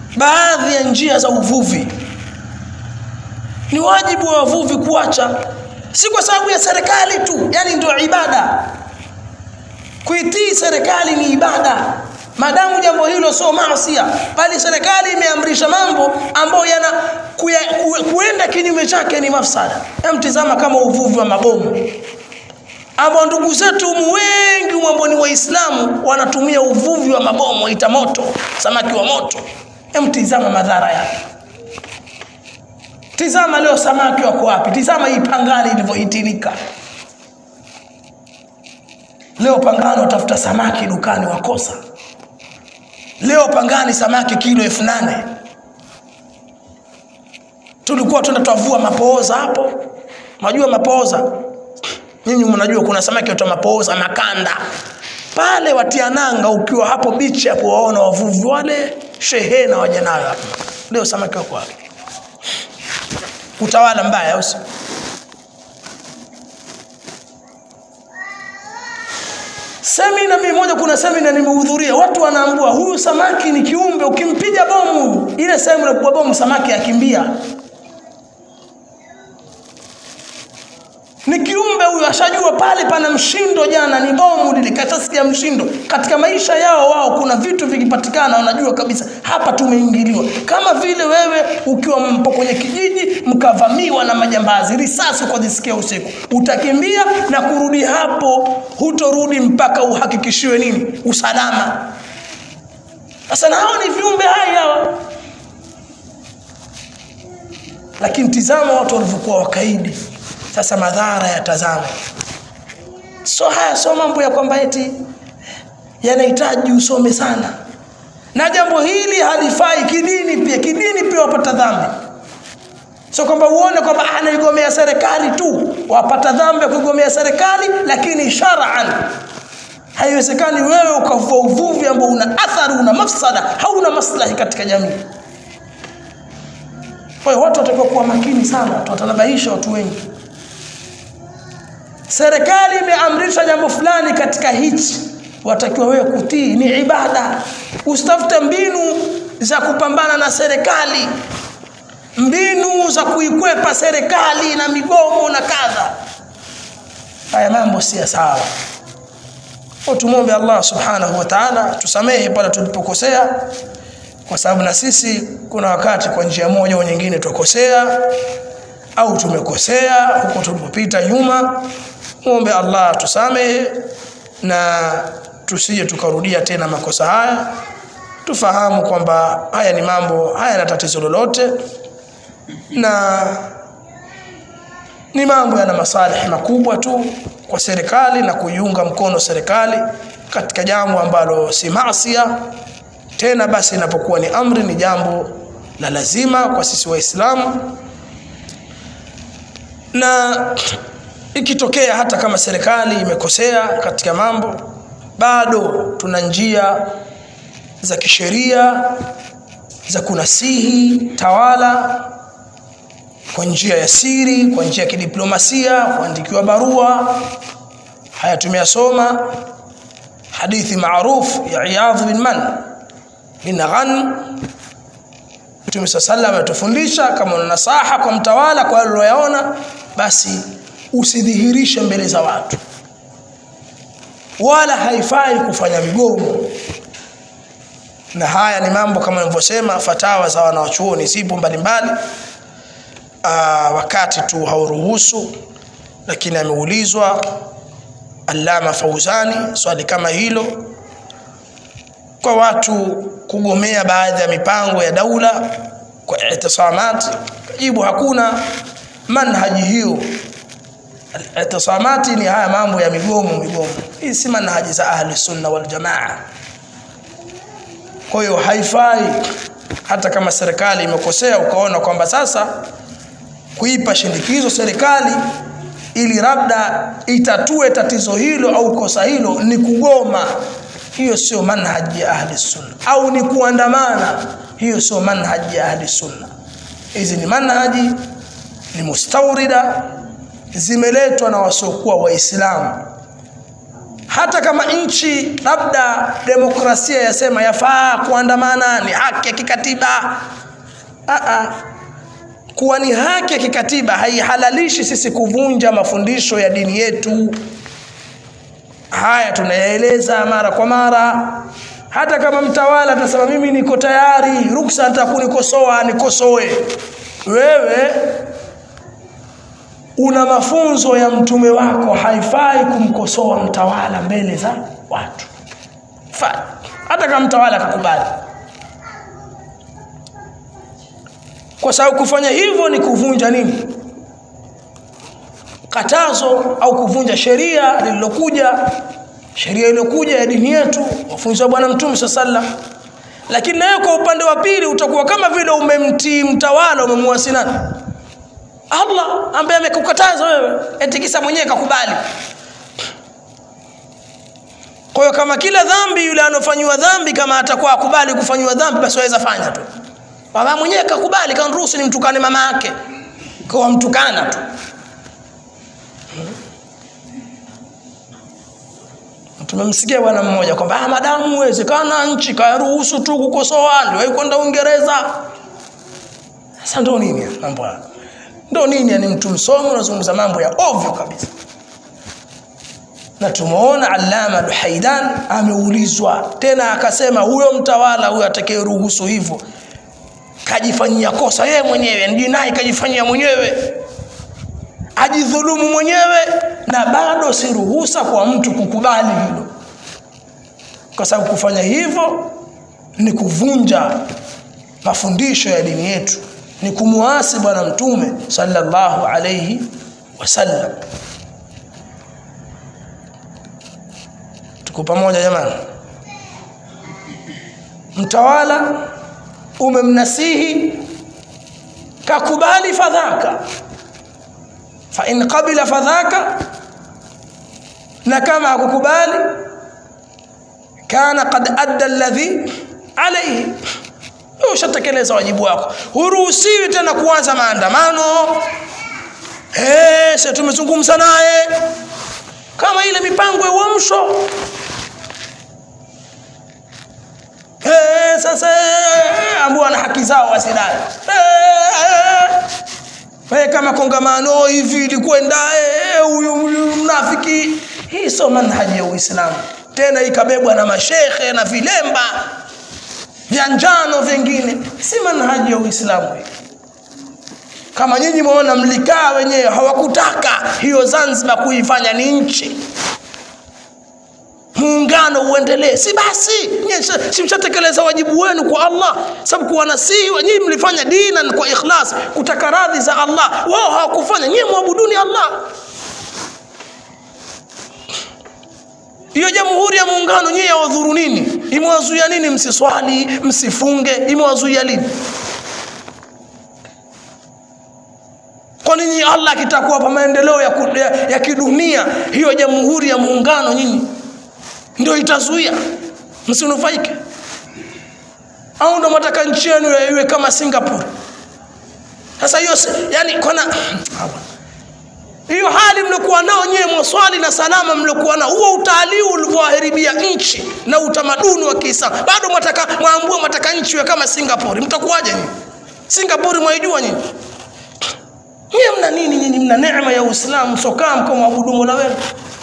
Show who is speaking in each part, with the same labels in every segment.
Speaker 1: baadhi ya njia za uvuvi ni wajibu wa wavuvi kuacha si kwa sababu ya serikali tu yani ndio ibada kuitii serikali ni ibada maadamu jambo hilo sio maasia bali serikali imeamrisha mambo ambayo yana kuya, ku, kuenda kinyume chake ni mafsada mtizama kama uvuvi wa mabomu ambao ndugu zetu wengi ambao ni waislamu wanatumia uvuvi wa mabomu waita moto samaki wa moto mtizama madhara yake tizama leo samaki wako wapi tizama hii pangani ilivyohitilika leo pangani watafuta samaki dukani wakosa leo pangani samaki kilo elfu nane tulikuwa tuenda twavua mapooza hapo majua mapooza nyinyi mnajua kuna samaki wata mapooza makanda pale watia nanga ukiwa hapo bichi hapo waona wavuvi wale shehena waja nayo hapo leo samaki wako wapi utawala mbaya usi semina mimi moja kuna semina nimehudhuria watu wanaambua huyu samaki ni kiumbe ukimpiga bomu ile sehemu ya kupigwa bomu samaki akimbia ni kiumbe huyu ashajua pale pana mshindo jana ni bomu lile katasikia mshindo katika maisha yao wao kuna vitu vikipatikana wanajua kabisa hapa tumeingiliwa kama vile wewe ukiwa mpo kwenye kijiji mkavamiwa na majambazi risasi ukazisikia usiku utakimbia na kurudi hapo hutorudi mpaka uhakikishiwe nini usalama sasa na hao ni viumbe hai hawa lakini tizama watu walivyokuwa wakaidi sasa madhara ya tazama so haya so mambo ya kwamba eti yanahitaji usome sana na jambo hili halifai kidini pia kidini pia wapata dhambi sio kwamba uone kwamba anaigomea serikali tu wapata dhambi ya kuigomea serikali lakini shar'an haiwezekani wewe ukavua uvuvi ambao una athari una mafsada hauna maslahi katika jamii kwa hiyo watu watakiwa kuwa makini sana tutanabahisha watu wengi serikali imeamrisha jambo fulani katika hichi watakiwa wewe kutii ni ibada usitafute mbinu za kupambana na serikali mbinu za kuikwepa serikali na migomo na kadha haya mambo si sawa tumwombe Allah subhanahu wa ta'ala tusamehe pale tulipokosea kwa sababu na sisi kuna wakati kwa njia moja au nyingine tukosea au tumekosea huko tulipopita nyuma muombe Allah tusamehe na tusije tukarudia tena makosa haya tufahamu kwamba haya ni mambo haya na tatizo lolote na ni mambo yana masalihi makubwa tu kwa serikali na kuiunga mkono serikali katika jambo ambalo si maasia tena basi inapokuwa ni amri ni jambo la lazima kwa sisi waislamu na ikitokea hata kama serikali imekosea katika mambo bado tuna njia za kisheria za kunasihi tawala kwa njia ya siri kwa njia ya kidiplomasia kuandikiwa barua haya tumeyasoma hadithi maarufu ya Iyadh bin Man bin Ghan Mtume sallallahu ametufundisha kama una nasaha kwa mtawala kwa yale uliyoyaona basi usidhihirishe mbele za watu wala haifai kufanya migomo na haya ni mambo kama nilivyosema fatawa za wanawachuoni zipo mbalimbali wakati tu hauruhusu lakini ameulizwa Allama Fauzani swali kama hilo kwa watu kugomea baadhi ya mipango ya daula kwa itisamat jibu hakuna manhaji hiyo itisamati ni haya mambo ya migomo migomo hii si manhaji za ahli sunna wal jamaa kwa hiyo haifai hata kama serikali imekosea ukaona kwamba sasa kuipa shindikizo serikali ili labda itatue tatizo hilo au kosa hilo ni kugoma hiyo sio manhaji ya ahli sunna au ni kuandamana hiyo sio manhaji ya ahli sunna hizi ni manhaji ni mustaurida zimeletwa na wasiokuwa waislamu hata kama nchi labda demokrasia yasema yafaa kuandamana ni haki ya kikatiba Aa, kuwa ni haki ya kikatiba haihalalishi sisi kuvunja mafundisho ya dini yetu haya tunayaeleza mara kwa mara hata kama mtawala atasema mimi niko tayari ruksa hata kunikosoa nikosoe wewe una mafunzo ya mtume wako haifai kumkosoa mtawala mbele za watu Fai. hata kama mtawala akakubali kwa sababu kufanya hivyo ni kuvunja nini katazo au kuvunja sheria lililokuja sheria iliyokuja ya dini yetu mafunzo ya bwana mtume saa sallam lakini nawe kwa upande wa pili utakuwa kama vile umemtii mtawala umemuasi nani allah ambaye amekukataza wewe eti kisa mwenyewe kakubali kwa hiyo kama kila dhambi yule anofanyiwa dhambi kama atakuwa akubali kufanyiwa dhambi basi waweza fanya tu baba mwenyewe kakubali kanruhusu nimtukane mama yake kwa mtukana tu tumemsikia bwana mmoja kwamba ah, madamu uwezekana nchi karuhusu tu kukosoa ndio kwenda Uingereza. Sasa ndo nini mambo haya? Ndo nini? Yani mtu msomo unazungumza mambo ya ovyo kabisa. Na tumeona Allama Duhaidan ameulizwa tena akasema, huyo mtawala huyo atakayeruhusu hivyo kajifanyia kosa yeye mwenyewe, ndinai kajifanyia mwenyewe ajidhulumu mwenyewe na bado si ruhusa kwa mtu kukubali hilo kwa sababu kufanya hivyo ni kuvunja mafundisho ya dini yetu ni kumuasi bwana mtume sallallahu alayhi wasallam tuko pamoja jamani mtawala umemnasihi kakubali fadhaka fa in qabila fadhaka na kama hakukubali kana qad adda alladhi alayhi ushatekeleza wajibu wako huruhusiwi tena kuanza maandamano eh sasa tumezungumza naye kama ile mipango ya uamsho eh sasa ambao ana haki zao wasidai eh kama kongamano hivi ilikwenda huyu mnafiki hii sio manhaji ya Uislamu tena ikabebwa na mashekhe na vilemba vya njano vingine si manhaji ya Uislamu hii kama nyinyi mwaona mlikaa wenyewe hawakutaka hiyo Zanzibar kuifanya ni nchi muungano uendelee si basi si mshatekeleza wajibu wenu kwa Allah sababu kuwa nasihi nyinyi mlifanya dina kwa ikhlas kutaka radhi za Allah wao hawakufanya nyinyi muabuduni Allah hiyo jamhuri ya muungano nyinyi yawadhuru nini imewazuia nini msiswali msifunge imewazuia lini kwa nini Allah akitaka kuwapa maendeleo ya, ya, ya kidunia hiyo jamhuri ya muungano nyinyi ndio itazuia msinufaike au ndo mataka nchi yenu iwe kama Singapore sasa hiyo yani kona hiyo hali mliokuwa nao nyewe mwaswali na salama mliokuwa nao huo utalii ulivyoharibia nchi na utamaduni wa Kiislamu bado mwataka mwambue mwataka nchi iwe kama Singapore mtakuwaje nyinyi Singapore mwaijua nyinyi nyinyi mna nini nyinyi mna neema ya Uislamu sokaa mkamwabudu Mola wenu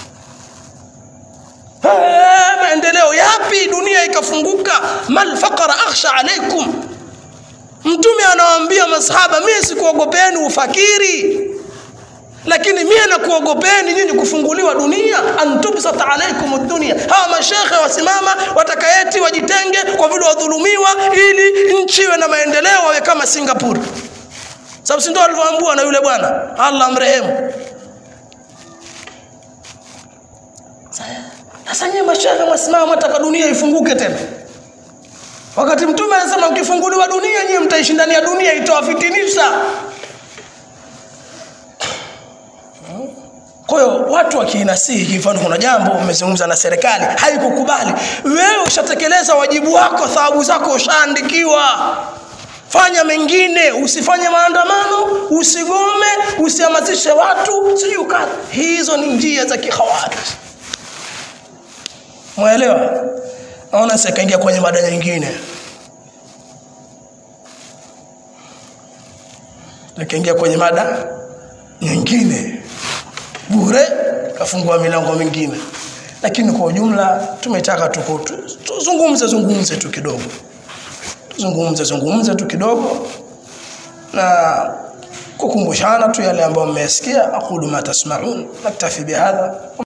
Speaker 1: maendeleo yapi dunia ikafunguka mal faqara akhsha alaikum mtume anawaambia masahaba mimi sikuogopeni ufakiri lakini mimi nakuogopeni nyinyi kufunguliwa dunia antubsat alaikum dunia hawa mashekhe wasimama watakaeti wajitenge kwa vile wadhulumiwa ili nchi iwe na maendeleo wawe kama Singapore sababu si ndio alivyoambiwa na yule bwana Allah mrehemu Sasa nyinyi mashaikh mwasimama mtaka dunia ifunguke tena. Wakati mtume anasema ukifunguliwa dunia nyinyi mtaishi ndani ya dunia itawafitinisha. Kwa hiyo watu wakiinasihi, mfano kuna jambo umezungumza na serikali haikukubali, wewe ushatekeleza wajibu wako, thawabu zako ushaandikiwa. Fanya mengine, usifanye maandamano, usigome, usihamasishe watu, sijui Hizo ni njia za kikhawarij Mwelewa? Naona sasa kaingia kwenye mada nyingine. Nikaingia kwenye mada nyingine bure, kafungua milango mingine, lakini kwa ujumla tumetaka tuko tu- tuzungumze zungumze tu kidogo, tuzungumze zungumze tu kidogo na kukumbushana tu yale ambayo mmeyasikia. aqulu ma tasmaun naktafi bihadha